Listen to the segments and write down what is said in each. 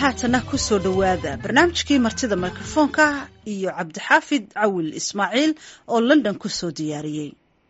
haatana ku soo dhowaada barnaamijkii martida mikrofoonka iyo cabdixaafid cawil ismaaciil oo london ku soo diyaariyey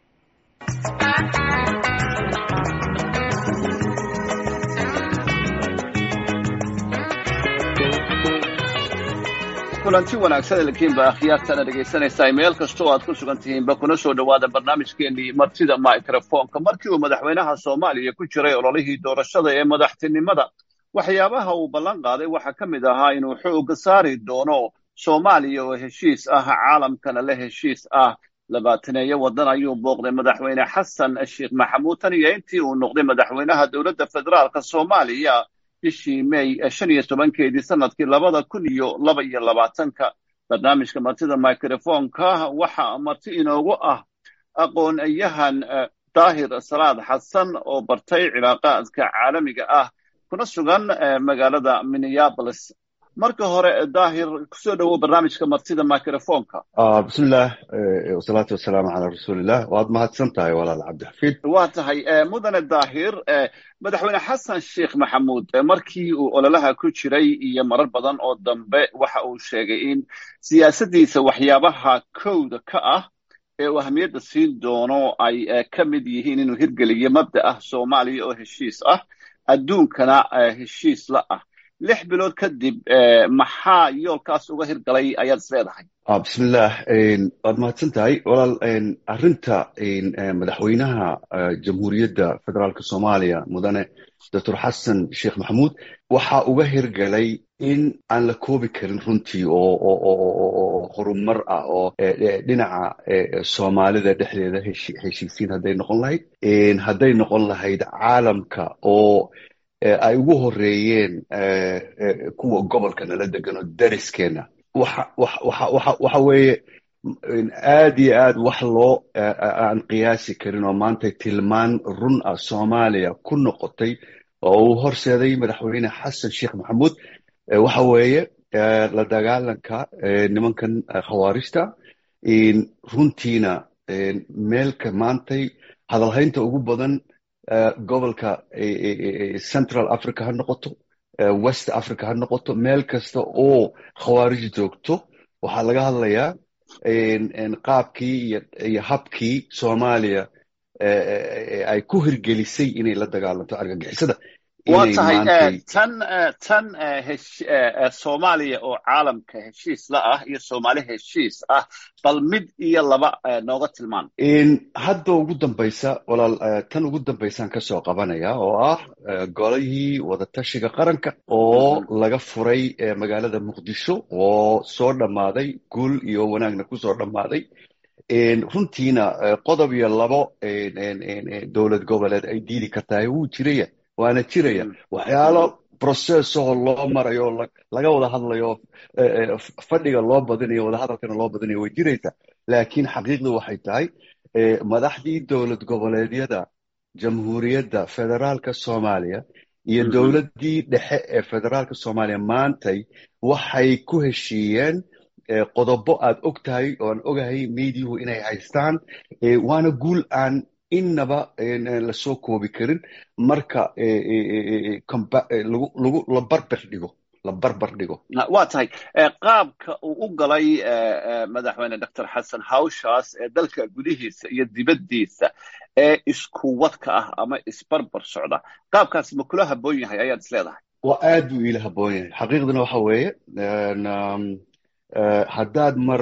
kulanti wanaagsan elkiinba akhyaartana dhegaysanaysaa meel kasta oo aad ku sugan tihiinba kuna soo dhowaada barnaamijkeenii martida microfonka markii uu madaxweynaha soomaaliya ku jiray ololihii doorashada ee madaxtinimada waxyaabaha uu ballan qaaday waxaa ka mid ahaa inuu xooga saari doono soomaaliya oo heshiis ah caalamkana la heshiis ah labaataneeyo waddan ayuu booqday madaxweyne xasan sheekh maxamuud tan iyo intii uu noqday madaxweynaha dowladda federaalka soomaaliya bishii may shan iyo tobankeedii sanadkii labada kun iyo laba iyo labaatanka barnaamijka martida microfonka waxaa marti inoogu ah aqoon-yahan daahir salaad xasan oo bartay cilaaqaadka caalamiga ah kuna sugan magaalada minneapolis marka hore daahir kusoo dhowow barnaamijka martida microfonka bismillaah wasalaatu wasalaamu calaa rasuulillah waad mahadsan tahay walaal cabdixafiid waa tahay mudane daahir madaxweyne xasan sheekh maxamuud markii uu ololaha ku jiray iyo marar badan oo dambe waxa uu sheegay in siyaasaddiisa waxyaabaha kowda ka ah ee uu ahamiyadda siin doono ay ka mid yihiin inuu hirgeliyo mabda ah soomaaliya oo heshiis ah adduunkana heshiis la ah lix bilood kadib maxaa yoolkaas uga hirgalay ayaad is leedahay bismillaah waad mahadsan tahay walaal arrinta madaxweynaha jamhuuriyadda federaalka soomaaliya mudane doctor xasan sheekh maxamuud waxaa uga hirgalay in aan la koobi karin runtii oo horumar ah oo dhinaca soomaalida dhexdeeda heshiisiin hadday noqon lahayd hadday noqon lahayd caalamka oo ay ugu horeeyeen kuwa gobolka nala degan oo dariskeena waxa weeye aad iyo aad wax loo aan qiyaasi karin oo maanta tilmaan run ah soomaaliya ku noqotay oo uu horseeday madaxweyne xasan sheekh maxamuud waxa weeye la dagaalanka nimankan khawaarijta runtiina meelka maantay hadalhaynta ugu badan gobolka central africa ha noqoto west africa ha noqoto meel kasta oo khawaarij joogto waxaa laga hadlayaa qaabkii iyo habkii soomaaliya ay ku hirgelisay inay la dagaalanto argagixisada waa tahay tan tan soomaaliya oo caalamka heshiis la ah iyo soomaali heshiis ah bal mid iyo laba nooga tilmaan hadda ugu dambaysa walaal tan ugu dambaysaan kasoo qabanaya oo ah golihii wadatashiga qaranka oo laga furay magaalada muqdisho oo soo dhammaaday guul iyo wanaagna kusoo dhammaaday runtiina qodob iyo labo dowlad goboleed ay diidi kartahay wuu jiraya waana jiraya waxyaalo processoo loo marayo laga wada hadlayo fadhiga loo badinayo wadahadalkana loo badinayo way jiraysaa laakiin xaqiiqdu waxay tahay madaxdii dowlad goboleedyada jamhuuriyadda federaalka soomaaliya iyo dowladdii dhexe ee federaalka soomaaliya maantay waxay ku heshiiyeen qodobo aad og tahay oo aan ogahay meidiyuhu inay haystaan waana guul aan innaba lasoo koobi karin marka la barbar dhigo la barbar dhigo waa tahay qaabka uu u galay madaxweyne doctor xasan hawshaas ee dalka gudihiisa iyo dibaddiisa ee isku wadka ah ama isbarbar socda qaabkaas ma kula habboon yahay ayaad is leedahay waa aad buu iila habboon yahay xaqiiqduna waxa weeye haddaad mar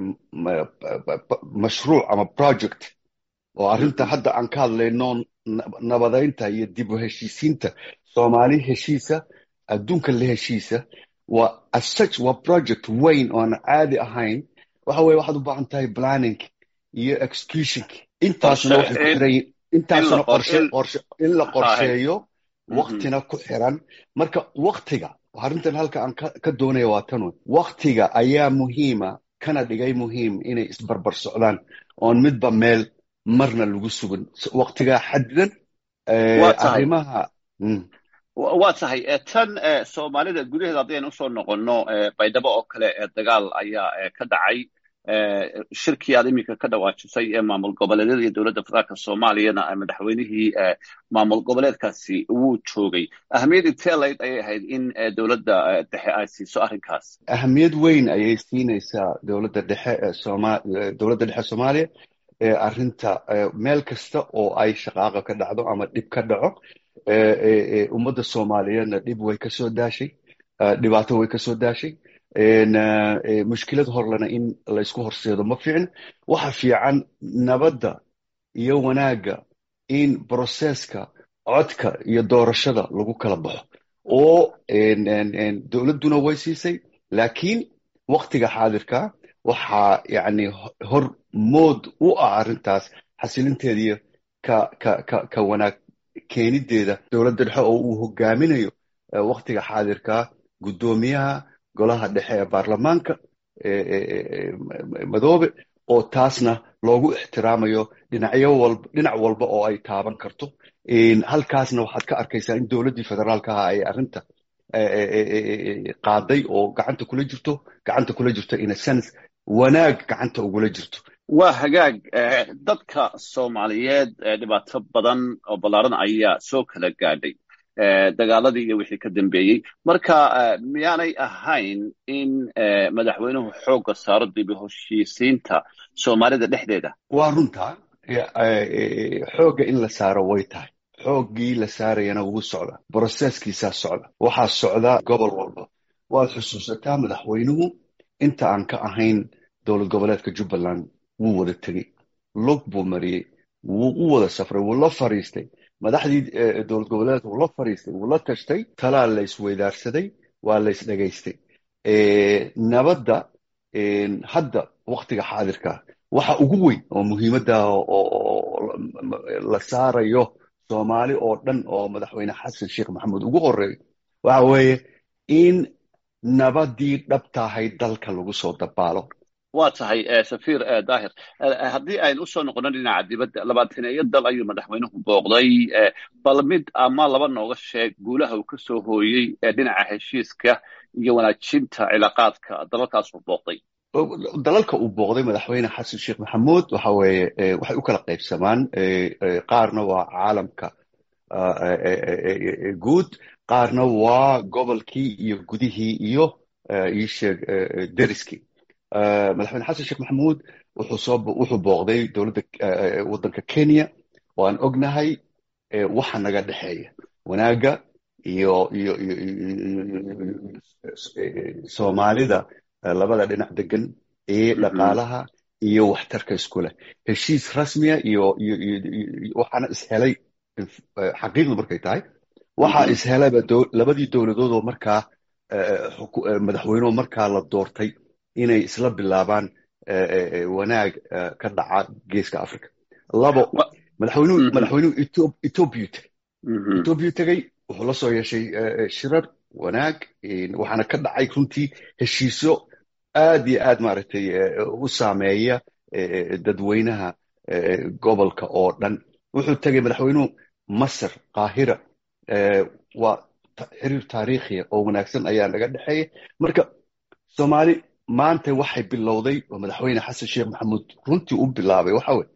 mashruuc ama project oo arrinta hadda aan ka hadlayno nabadaynta iyo dib u heshiisiinta soomaali heshiisa adduunka la heshiisa waa assuch waa project weyn oo aan caadi ahayn waxa weye waxaad u baahan tahay planning iyo executionk intaasna waxay ku xiran yihin intaasna qorshe qorshe in la qorsheeyo waktina ku xiran marka waktiga arrintan halka aan ka doonaya waa tan wey waktiga ayaa muhiima kana dhigay muhiim inay isbarbar socdaan oon midba meel marna lagu sugan waktigaa xadidan arrimaha waa tahay tan soomaalida gudaheeda haddaynu usoo noqonno baydhabo oo kale dagaal ayaa ka dhacay shirkii aad iminka ka dhawaajisay ee maamul goboleedyada iyo dowladda federaalka soomaaliyana madaxweynihii maamul goboleedkaasi wuu joogay ahamiyad intee layd ayay ahayd in dowladda dhexe ay siiso arrinkaas ahamiyad weyn ayay siinaysaa dowladda dhexe sooma dowladda dhexe soomaaliya arrinta meel kasta oo ay shaqaaqa ka dhacdo ama dhib ka dhaco ummadda soomaaliyeedna dhib way ka soo daashay dhibaato way ka soo daashay mushkilad horlena in laysku horseedo ma fiicin waxa fiican nabadda iyo wanaagga in broseska codka iyo doorashada lagu kala baxo oo dowladduna way siisay laakiin waktiga xaadirka waxaa yani hor mood u ah arrintaas xasilinteediiyo ka ka ka ka wanaag keenideeda dowladda dhexe oo uu hogaaminayo waktiga xaadirka guddoomiyaha golaha dhexe ee baarlamaanka madoobe oo taasna loogu ixtiraamayo dhinacyo walba dhinac walba oo ay taaban karto halkaasna waxaad ka arkaysaa in dowladdii federaalka aha ay arrinta qaaday oo gacanta kula jirto gacanta kula jirto in a sense wanaag gacanta ugula jirto waa hagaag dadka soomaaliyeed dhibaato badan oo ballaaran ayaa soo kala gaadhay dagaaladii iyo wixii ka dambeeyey marka miyaanay ahayn in madaxweynuhu xoogga saaro dib u heshiisiinta soomaalida dhexdeeda waa runtaa xoogga in la saaro way tahay xooggii la saarayana wuu socda broseskiisaa socda waxaa socda gobol walba waad xusuusataa madaxweynuhu inta aan ka ahayn dowlad goboleedka jubbaland wuu wada tegey log buu mariyey wuu u wada safray wuu la fariistay madaxdii dowlad goboleedka wuu la fariistay wuu la tashtay talaa la isweydaarsaday waa la isdhegaystay nabadda hadda waktiga xaadirka waxa ugu weyn oo muhiimadda oo la saarayo soomaali oo dhan oo madaxweyne xasan sheekh maxamuud ugu horeeyo waxa weeye in nabadii dhabtahay dalka lagu soo dabaalo waa tahay safiir daahir haddii aynu usoo noqono dhinaca dibadda labaataneeyo dal ayuu madaxweynuhu booqday bal mid ama laba nooga sheeg guulaha uu ka soo hooyey dhinaca heshiiska iyo wanaajinta cilaaqaadka dalalkaasuu booqday dalalka uu booqday madaxweyne xasan sheekh maxamuud waxa weeye waxay u kala qaybsamaan qaarna waa caalamka guud qaarna waa gobolkii iyo gudihii iyo iisheeg deriskii madaxweyne xasan sheekh maxamuud wuxuu booqday dowladda waddanka kenya oo aan ognahay waxa naga dhexeeya wanaagga iyo iyo soomaalida labada dhinac degan ee dhaqaalaha iyo waxtarka isku leh heshiis rasmiya iyo waxaana ishelay xaqiiqdu markay tahay waxaa ishelayba labadii dowladood oo markaa madaxweynuhu markaa la doortay inay isla bilaabaan wanaag ka dhaca geeska africa labo madaxweynuhu madaxweynuhu ethoobia tegey ethoobia tegey wuxuu la soo yeeshay shirar wanaag waxaana ka dhacay runtii heshiisyo aad iyo aad maaragtay u saameeya dadweynaha gobolka oo dhan wuxuu tegey madaxweynuhu masar qaahira waa xiriir taariikhiya oo wanaagsan ayaa naga dhexeeya marka soomaali maanta waxay bilowday oo madaxweyne xasan sheekh maxamuud runtii u bilaabay waxa weye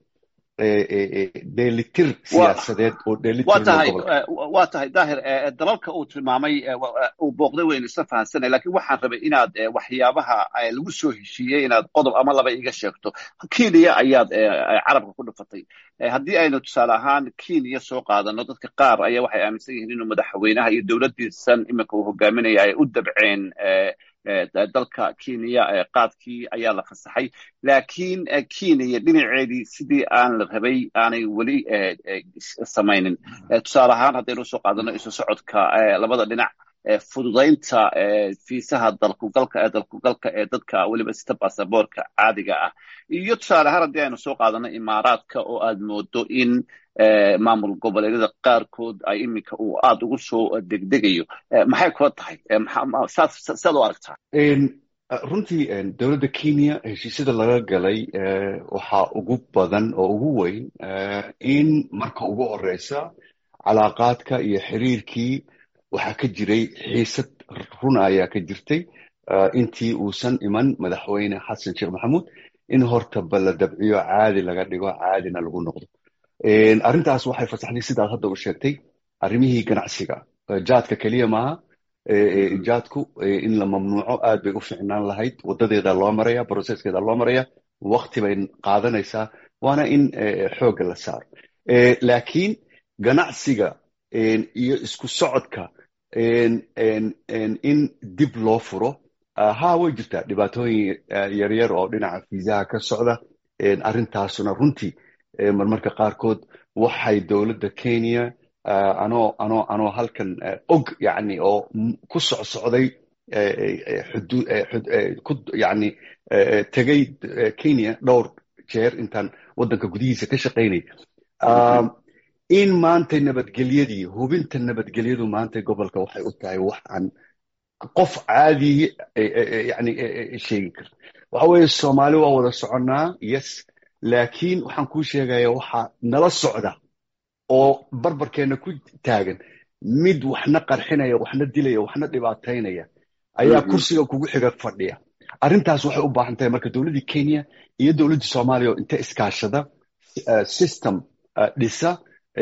dheelitir siyaasadeed oo waa tahay daahir dalalka uu tilmaamay uu booqday waynu isla fahansanay lakiin waxaan rabay inaad waxyaabaha lagu soo heshiiyey inaad qodob ama laba iga sheegto kenya ayaad carabka ku dhufatay haddii aynu tusaale ahaan kenya soo qaadano dadka qaar ayaa waxay aaminsan yihiin inuu madaxweynaha iyo dowladdiisan iminka uu hogaaminaya ay u dabceen dalka kenya qaadkii ayaa la fasaxay laakiin kenya dhinaceedii sidii aan la rabay aanay weli samaynin tusaale ahaan haddaynu usoo qaadano isu socodka labada dhinac fududaynta fiisaha dalkugalka ee dalkugalka ee dadka weliba sita basaboorka caadiga ah iyo tusaale ahaan haddii aynu soo qaadano imaaraadka oo aad moodo in maamul goboleedyada qaarkood ay iminka uu aada ugu soo degdegayo maxay kula tahay saad u aragtaa runtii dowladda kenya heshiisyada laga galay waxaa ugu badan oo ugu weyn in marka ugu horeysa calaaqaadka iyo xiriirkii waxaa ka jiray xiisad runa ayaa ka jirtay intii uusan iman madaxweyne xasan sheekh maxamuud in hortaba la dabciyo caadi laga dhigo caadina lagu noqdo arrintaas waxay fasaxday sidaad hadda u sheegtay arrimihii ganacsiga jaadka keliya maaha jaadku in la mamnuuco aad bay u ficnaan lahayd wadadeeda loo maraya processkeeda loo maraya wakti bay qaadanaysaa waana in xoogga la saaro laakiin ganacsiga iyo isku socodka in dib loo furo ha way jirtaa dhibaatooyin yaryar oo dhinaca fiisaha ka socda arrintaasuna runtii marmarka qaarkood waxay dowladda kenya anoo anoo anoo halkan og yani oo ku socsocday yani tegay kenya dhowr jeer intaan waddanka gudihiisa ka shaqaynay in maanta nabadgelyadii hubinta nabadgelyadu maanta gobolka waxay u tahay wax aan qof caadi yani sheegi kara waxa weeye soomaali waa wada soconnaa yes laakiin waxaan kuu sheegaya waxaa nala socda oo barbarkeenna ku taagan mid waxna qarxinaya waxna dilaya waxna dhibaataynaya ayaa kursiga kugu xiga fadhiya arrintaas waxay u baahan tahay marka dowladdii kenya iyo dowladdii soomaaliya oo inta iskaashada system dhisa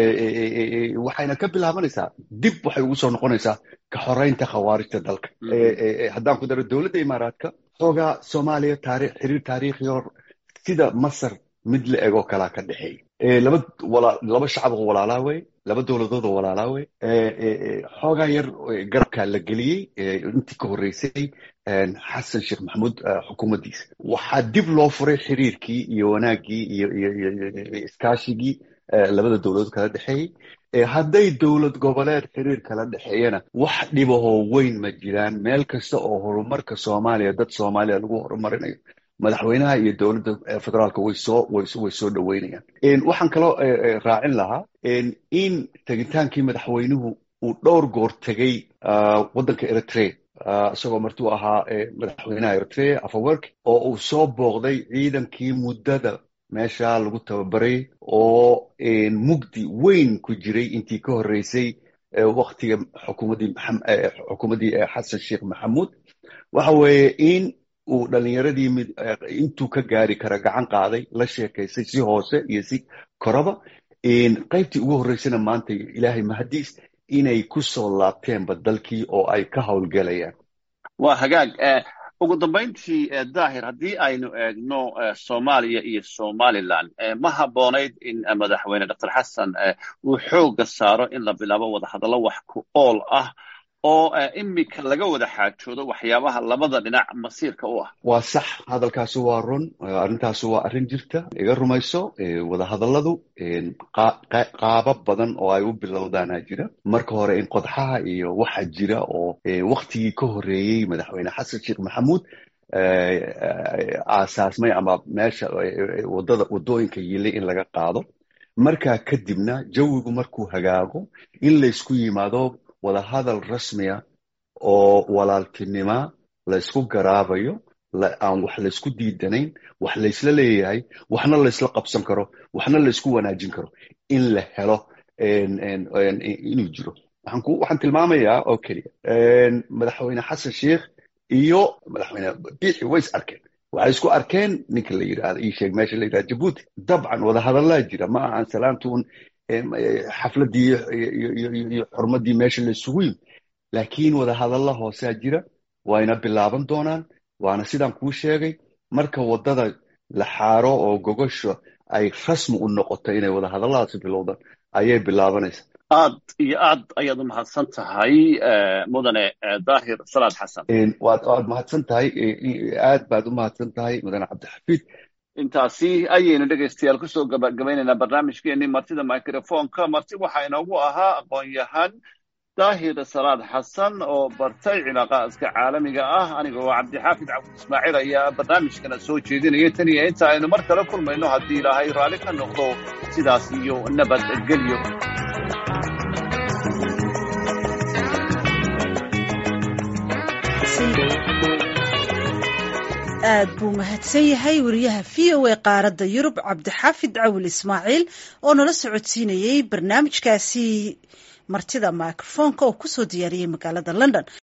waxayna ka bilaabanaysaa dib waxay ugu soo noqonaysaa ka xoreynta khawaarijta dalka haddaan ku daro dowladda imaaraadka xoogaa soomaaliya taarikh xiriir taariikhiyo sida masar mid la egoo kalaa ka dhexeeya laba laba shacab oo walaalaa wey laba dowladood oo walaalaa wey xoogaa yar garabkaa la geliyey intii ka horreysay xasan sheekh maxamuud xukuumaddiisa waxaa dib loo furay xiriirkii iyo wanaaggii iyo iyo iskaashigii labada dowladood kala dhexeeyey hadday dowlad goboleed xiriir kala dhexeeyana wax dhibahoo weyn ma jiraan meel kasta oo horumarka soomaaliya dad soomaaliya lagu horumarinayo madaxweynaha iyo dowladda federaalka way soo way soo dhoweynayaan waxaan kaloo raacin lahaa in tegitaankii madaxweynuhu uu dhowr goor tegey waddanka eritrea isagoo martuu ahaa madaxweynaha eritrea afawerk oo uu soo booqday ciidankii muddada meesha lagu tababaray oo mugdi weyn ku jiray intii ka horreysay waktiga xukuumaddii xukuumaddii xasan sheekh maxamuud waxa weeye in uu dhalinyaradii mid intuu ka gaari kara gacan qaaday la sheekaysay si hoose iyo si koraba qaybtii ugu horreysana maanta ilaahay mahadiis inay ku soo laabteenba dalkii oo ay ka howlgelayaan waa hagaag ugu dambayntii daahir haddii aynu eegno soomaaliya iyo somalilan ma habboonayd in madaxweyne dr xasan uu xoogga saaro in la bilaabo wadahadallo wax ku ool ah oo imika laga wada xaajoodo waxyaabaha labada dhinac masiirka u ah waa sax hadalkaasi waa run arrintaasi waa arrin jirta iga rumayso wadahadalladu qaabo badan oo ay u bilowdaana jira marka hore in qodxaha iyo waxa jira oo waktigii ka horreeyey madaxweyne xasan sheekh maxamuud aasaasmay ama meesha wadada waddooyinka yilay in laga qaado markaa kadibna jawigu markuu hagaago in laysku yimaado wadahadal rasmiya oo walaaltinima laysku garaabayo aan wax laysku diidanayn wax laysla leeyahay waxna laysla qabsan karo waxna laysku wanaajin karo in la helo inuu jiro waxaan tilmaamayaa oo keliya madaxweyne xasan sheekh iyo madaxweyne biixi way is arkeen waxay isku arkeen ninka la yidhahda ii sheeg meesha la yidhahda jabuuti dabcan wadahadallaa jira ma ahan salaantuun xafladdii iyo xurmaddii meesha la isugu yimi laakiin wadahadalla hoosaa jira wayna bilaaban doonaan waana sidaan kuu sheegay marka waddada la xaaro oo gogosha ay rasmi u noqoto inay wadahadalladaasi bilowdaan ayay bilaabanaysaa aad iyo aad ayaad u mahadsan tahay mudane daahir salaad xasan waad waad mahadsan tahay aad baad u mahadsan tahay mudane cabdixafiid intaasi ayaynu dhegaystayaal kusoo gabagabaynaynaa barnaamijkeenii martida microfonka marti waxaa inoogu ahaa aqoon-yahan daahir salaad xasan oo bartay cilaaqaaska caalamiga ah aniga oo cabdixaafid cabdi ismaaciil ayaa barnaamijkana soo jeedinaya tan iyo inta aynu mar kale kulmayno haddii ilaahay raalli ka noqdo sidaas iyo nabadgelyo aad buu mahadsan yahay wariyaha v o a qaaradda yurub cabdixaafid cawil ismaaciil oo nala socodsiinayey barnaamijkaasi martida microfonka oo kusoo diyaariyey magaalada london